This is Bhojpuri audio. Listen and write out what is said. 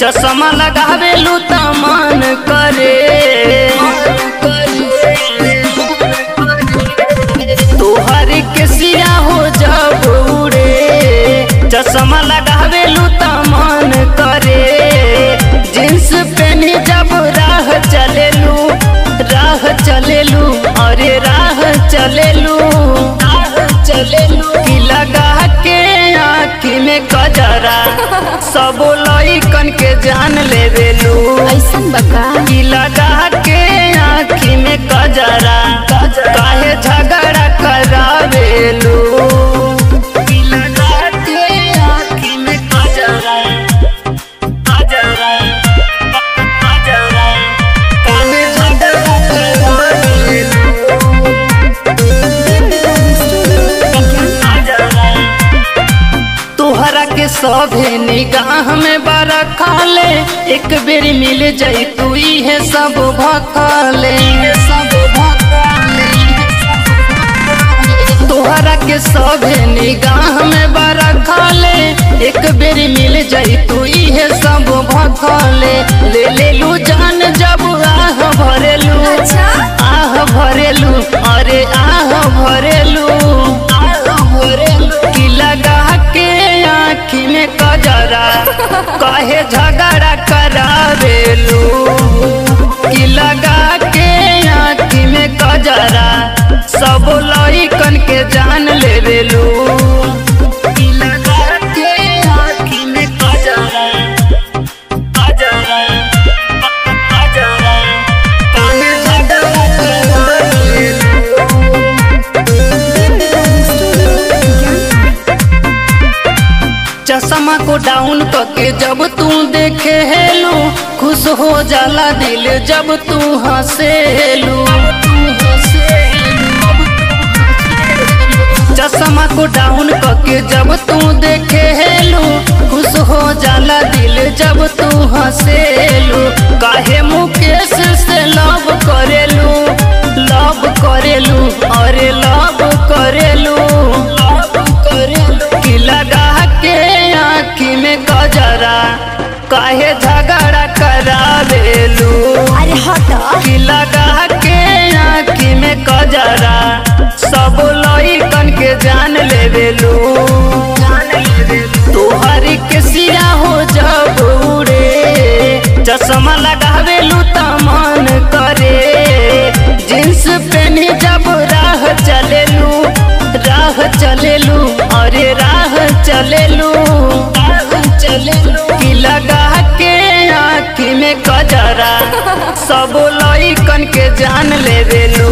चश्मा लगावेलू त मन करे तोहर के सिया हो जब उड़े चश्मा लगावेलू त मन करे जींस पहनी जब राह चलेलू राह चलेलू अरे राह चलेलू चलेलू की लगा के आँखी में कजरा सब लइकन के जान लेवेलू ऐसन बका की लगा के आँखी में कजरा काहे झगड़ा करावेलू की लगा के आँखी में कजरा कजरा कजरा काहे झगड़ा करावेलू तोहरा के सभे निगाह में बारा खाले एक बेर मिल जाई तू है सब भखाले सब भखाले तोहरा के सभे निगाह में बारा खाले एक बेर मिल जाई तू है सब भखाले ले ले लू जान जब आह भरेलू आह भरेलू अरे आह भरेलू आह भरेलू की लगा के आँखी में कजरा काहे झगड़ा करावेलू की लगा के आँखी में कजरा सब लइकन के जान लेवेलू की लगा के आँखी में कजरा कजरा कजरा काहे झगड़ा करावेलू चश्मा को डाउन करके जब तू देखे हेलू खुश हो जाला दिल जब तू हंसेलू चश्मा को डाउन करके जब तू देखे हेलू खुश हो जाला दिल जब तू हंसेलू काहे मुकेश से लव करेलू लव करेलू अरे लव करेलू लव करेलू की लगा के आँखी में गजरा काहे झगड़ा करावेलू अरे हट की लगा के आँखी में गजरा सब लइकन के जान लेवेलू तोहर के सिया हो जब उड़े चश्मा लगावेलू त मन करे जींस पहनी जब राह चलेलू राह चलेलू अरे राह चलेलू चलेलू की लगा के आँखी में कजरा सब लइकन के जान लेवेलू